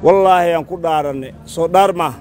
wallaahi aan ku dhaarannay soo dhaar maaha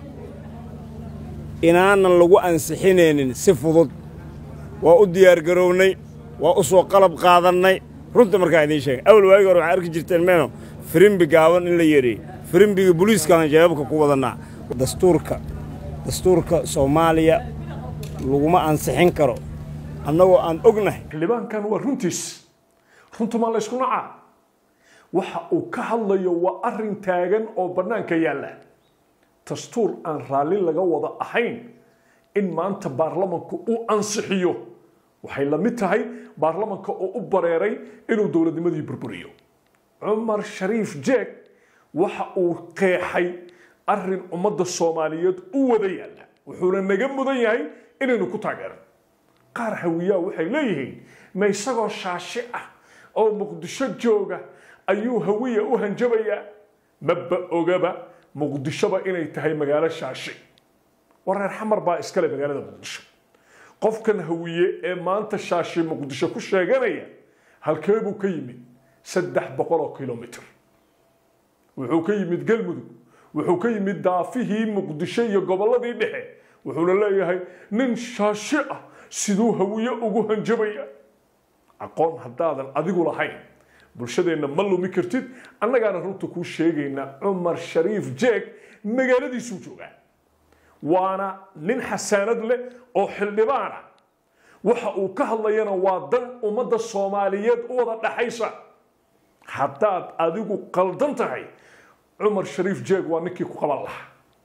inaanan lagu ansixinaynin si fudud waa u diyaargarownay waa u soo qalab qaadannay runta markaa idiin sheegay awal waagi hore waxaa arki jirteen meeno firimbi gaaban in la yeedhay firimbiga buliiskaaan jawaabka ku wadannaa dastuurka dastuurka soomaaliya laguma ansixin karo annagoo aan ognahay xildhibaankan waa runtiis runtumaa laysku nacaa waxa uu ka hadlayo waa arrin taagan oo bannaanka yaalla dastuur aan raalli laga wada ahayn in maanta baarlamanku uu ansixiyo waxay la mid tahay baarlamanka oo u bareeray inuu dowladnimadii burburiyo cumar shariif jeeg waxa uu qeexay arrin ummadda soomaaliyeed u wada yaalla wuxuuna naga mudan yahay inaynu ku taageero qaar hawiyaa waxay leeyihiin ma isagoo shaashi ah oo muqdisho jooga ayuu hawiya u hanjabayaa maba ogaba muqdishoba inay tahay magaalo shaashi wareer xamar baa iskale magaalada muqdisho qofkan hawiye ee maanta shaashi muqdisho ku sheeganaya halkee buu ka yimid saddex boqol oo kilomitr wuxuu ka yimid galmudug wuxuu ka yimid daafihii muqdisho iyo gobolladii dhexe wuxuuna leeyahay nin shaashi ah siduu hawiye ugu hanjabaya aqoon haddaadan adigu lahayn bulshadeenna ma lumi kartid annagaana runta kuu sheegaynaa cumar shariif jeeg magaaladiisuu joogaa waana nin xasaanad leh oo xildhibaana waxa uu ka hadlayana waa dan ummadda soomaaliyeed u wada dhaxaysa haddaad adigu qaldan tahay cumar shariif jeeg waa ninkii ku qaban lahaa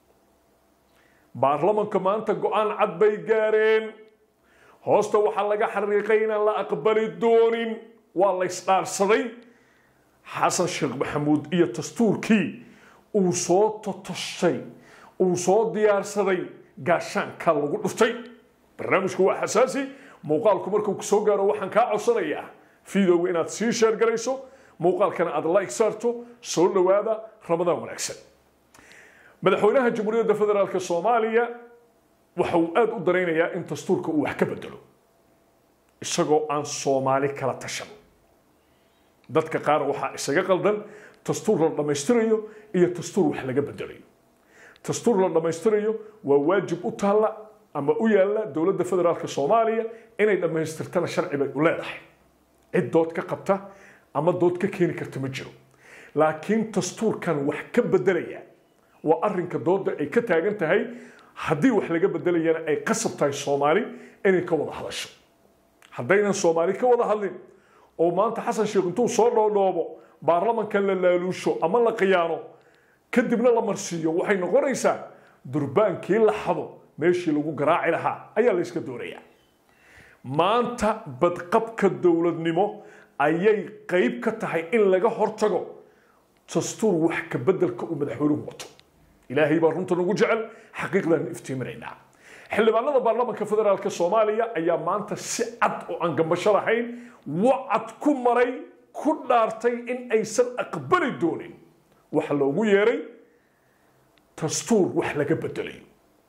baarlamanka maanta go-aan cad bay gaareen hoosta waxaa laga xariiqay inaan la aqbali doonin waa la ysdhaarsaday xasan sheekh maxamuud iyo dastuurkii uu soo totoshay uu soo diyaarsaday gaashaanka lagu dhuftay barnaamijku waa xasaasi muuqaalku markuu soo gaaro waxaan kaa codsanayaa fiidowga inaad sii sheergarayso muuqaalkana aad like saarto soo dhowaada ramadaan wanaagsan madaxweynaha jamhuuriyadda federaalk soomaaliya waxa uu aada u daraynayaa in dastuurka uu wax ka bedelo isagoo aan soomaali kala tashan dadka qaar waxaa isaga qaldan dastuur la dhammaystirayo iyo dastuur wax laga bedelayo dastuur la dhammaystirayo waa waajib u taalla ama u yaalla dowladda federaalk soomaaliya inay dhammaystirtana sharci bay u leedahay cid dood ka qabta ama dood ka keeni karta ma jiro laakiin dastuurkan wax ka bedelaya waa arrinka dooda ay ka taagan tahay haddii wax laga bedelayana ay qasab tahay soomaali inay ka wada hadasho haddaynan soomaali ka wada hadlin oo maanta xasan sheekh intuu soo dhoodhoobo baarlamankan la laaluusho ama la khiyaano kadibna la marsiiyo waxay noqonaysaa durbaankii la xado meeshii lagu garaaci lahaa ayaa la yska doonayaa maanta badqabka dowladnimo ayay qayb ka tahay in laga hortago dastuur wax ka bedelka uu madaxweynuhu wato ilaahay baa runta nagu jecel xaqiiqdan iftiiminaynaa xildhibaanada baarlamanka federaalk soomaaliya ayaa maanta si cad oo aan gambasho lahayn wacad ku maray ku dhaartay in aysan aqbali doonin waxa loogu yeeray dastuur wax laga bedelayo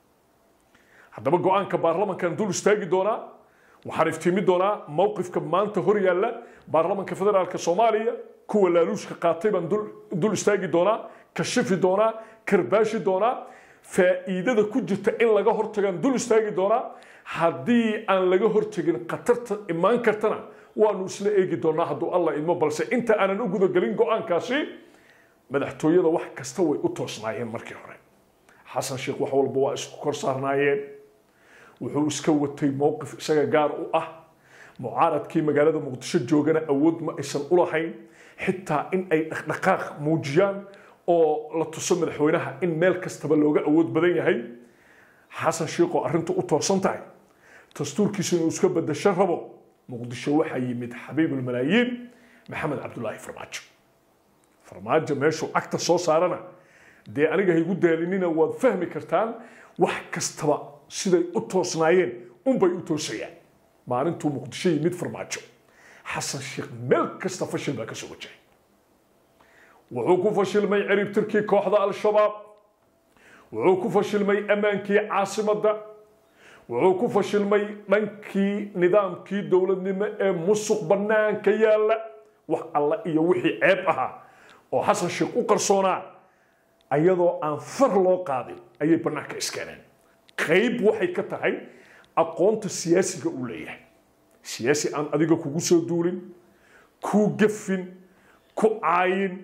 haddaba go-aanka baarlamankan dul istaagi doonaa waxaan iftiimi doonaa mowqifka maanta hor yaalla baarlamanka federaalk soomaaliya kuwa laaluushka qaatay baan dul istaagi doonaa kashifi doonaa karbaashi doonaa faa'iidada ku jirta in laga hortagaan dul istaagi doonaa haddii aan laga hortagin khatarta imaan kartana waanu isla eegi doonaa hadduu alla idmo balse inta aanan u gudagelin go-aankaasi madaxtooyada wax kasta way u toosnaayeen markii hore xasan sheekh wax walba waa isku kor saarnaayeen wuxuu iska watay mowqif isaga gaar u ah mucaaradkii magaalada muqdisho joogana awood ma aysan u lahayn xitaa in ay dhaqdhaqaaq muujiyaan oo la tuso madaxweynaha in meel kastaba looga awood badan yahay xasan sheekoo arrintu u toosan tahay dastuurkiisu inuu iska bedasho rabo muqdisho waxaa yimid xabiibulmalaayiin maxamed cabdulaahi farmaajo farmaajo meeshuu cagta soo saarana dee aniga haygu daalinina waad fahmi kartaan wax kastaba siday u toosnaayeen unbay u toosayaan maalintuu muqdisho yimid farmaajo xasan sheekh meel kasta fashil baa ka soo wajahay wuxuu ku fashilmay ciribtirkii kooxda al-shabaab wuxuu ku fashilmay ammaankii caasimadda wuxuu ku fashilmay dhankii nidaamkii dowladnimo ee musuq bannaanka yaalla wax alla iyo wixii ceeb ahaa oo xasan sheekh u qarsoonaa ayadoo aan far loo qaadin ayay bannaanka iskeeneen qayb waxay ka tahay aqoonta siyaasiga uu leeyahay siyaasi aan adiga kugu soo duulin kuu gafin ku caayin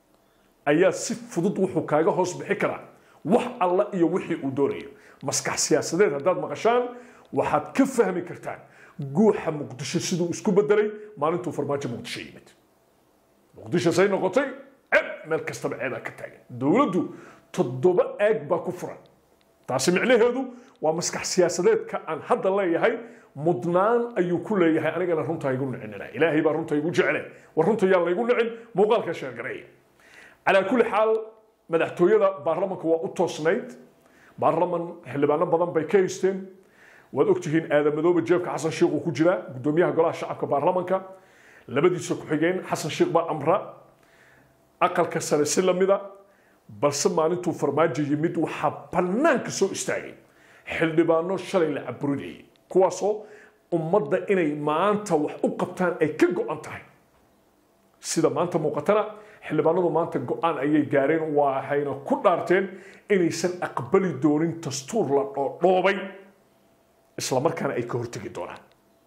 ayaa si fudud wuxuu kaaga hoos bixi karaa wax alla iyo wixii uu doonayo maskax siyaasadeed haddaad maqashaan waxaad ka fahmi kartaan guuxa muqdisho siduu isku bedelay maalintuu farmaajo muqdisho yimid muqdisho say noqotay ceb meel kastaba ceebaa ka taagan dowladdu toddoba aag baa ku furan taasi micnaheedu waa maskax siyaasadeedka aan hadda leeyahay mudnaan ayuu ku leeyahay anigana runta igu nicinina ilaahay baa runta igu jecele war runta yaan laygu nicin muuqaalka sheergareeya calaa kulli xaal madaxtooyada baarlamanka waa u toosnayd baarlaman xildhibaano badan bay ka haysteen waad ogtihiin aadamadooba jeebka xasan sheikh uu ku jiraa gudoomiyaha golaha shacabka baarlamanka labadiisa ku-xigeen xasan sheikh baa amra aqalka sare si lamida balse maalintuu farmaajo yimid waxaa bannaanka soo istaagay xildhibaano shalay la caburinayay kuwaasoo ummadda inay maanta wax u qabtaan ay ka go-an tahay sida maanta muuqatana xildhibaanadu maanta go-aan ayay gaareen waxayna ku dhaarteen inaysan aqbali doonin dastuur la dhoodhoobay islamarkaana ay ka hortegi doonaan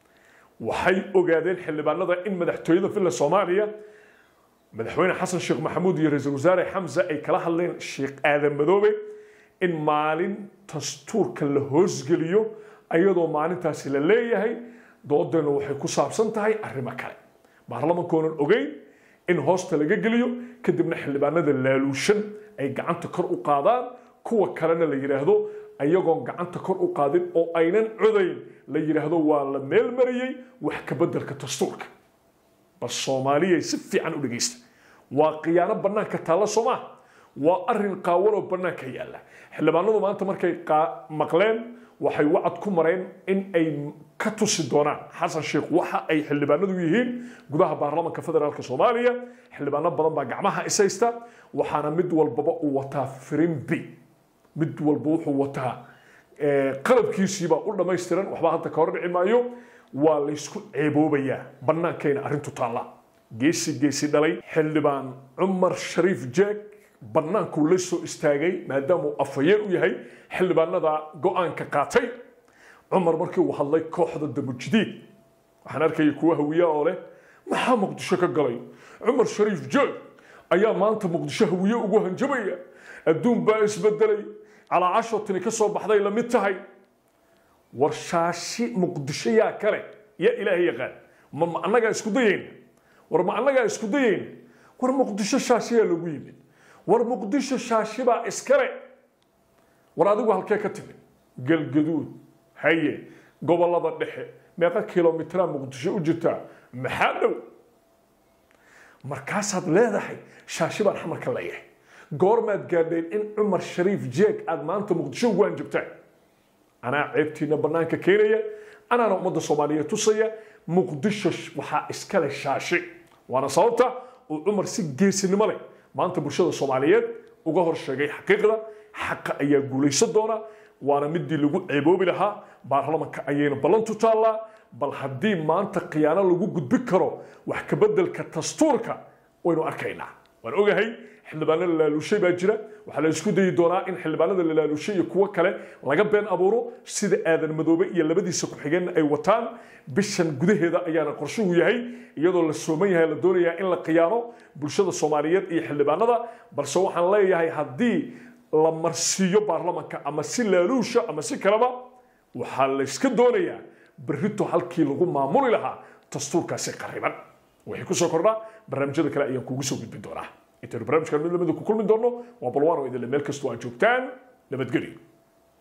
waxay ogaadeen xildhibaanada in madaxtooyada villa soomaaliya madaxweyne xasan sheekh maxamuud iyo ra-iisul wasaare xamse ay kala hadleen sheekh aadan madoobe in maalin dastuurka la hoosgeliyo ayadoo maalintaasi la leeyahay doodeennu waxay ku saabsan tahay arrimo kale baarlamankoonan ogeyn in hoosta laga geliyo kadibna xildhibaanada laaluushan ay gacanta kor u qaadaan kuwa kalena la yidhaahdo ayagoon gacanta kor u qaadin oo aynan codayn la yidhaahdo waa la meel marayey wax ka beddelka dastuurka bal soomaaliyay si fiican u dhegaysta waa khiyaano bannaanka taalla soomaa waa arrin qaawan oo bannaanka yaalla xildhibaanadu maanta markay maqleen waxay wacad ku mareen in ay ka tusi doonaan xasan sheekh waxa ay xildhibaanadu yihiin gudaha baarlamanka federaalk soomaaliya xildhibaano badan baa gacmaha ishaysta waxaana mid walbaba uu wataa firimbi mid walba wuxuu wataa qalabkiisiibaa u dhammaystiran waxba hadda ka hor dhici maayo waa laysku ceeboobayaa bannaankayna arrintu taalla geesi geesi dhalay xildhibaan cumar shariif jeeg bannaankuu la soo istaagay maadaamuu afhayeen u yahay xildhibaanada go-aanka qaatay cumar markii uu hadlay kooxda damujidiid waxaan arkaya kuwa hawiya oo leh maxaa muqdisho ka galay cumar shariif jeeg ayaa maanta muqdisho hawiye ugu hanjabaya adduun baa isbedelay calaacashotini ka soo baxday la mid tahay war shaashi muqdisho yaa kale yaa ilaahay yaqaan ma ma annagaa isku dayayna war ma annagaa isku dayayna war muqdisho shaashiyaa lagu yimid war muqdisho shaashibaa iskale war adigu halkee ka timid galgaduud haye gobolada dhexe meeqa kilomitraa muqdisho u jirtaa maxaa dhow markaasaad leedahay shaashi baan xamarka leeyahay goormaad gaadheen in cumar shariif jeeg aad maanta muqdisho ugu hanjabtaan anaa ceebtiina bannaanka keenaya anaana ummadda soomaaliyeed tusaya muqdisho waxaa iskale shaashi waana sababta uu cumar si geesinimo leh maanta bulshada soomaaliyeed uga hor sheegay xaqiiqda xaqa ayaa guulaysan doona waana midii lagu ceeboobi lahaa baarlamanka ayayna ballantu taallaa bal haddii maanta khiyaano lagu gudbi karo wax ka beddelka dastuurka waynu arkaynaa waan ogahay xildhibaano la laaluushay baa jira waxaa la isku dayi doonaa in xildhibaanada la laaluushay iyo kuwo kale laga been abuuro sida aadan madoobe iyo labadiisa ku-xigeenna ay wataan bishan gudaheeda ayaana qorshuhu yahay iyadoo la sooman yahay la doonayaa in la khiyaano bulshada soomaaliyeed iyo xildhibaanada balse waxaan leeyahay haddii la marsiiyo baarlamanka ama si laaluusha ama si kaleba waxaa la iska doonayaa berrito halkii lagu maamuli lahaa dastuurkaasi qariban waxay kusoo kordhaa barnaamijyada kale ayaan kugu soo gudbin doonaa intaynu barnaamijkan mid lamida ku kulmi doonno waa balwaan oo idinle meel kastoo aad joogtaan nabadgelyo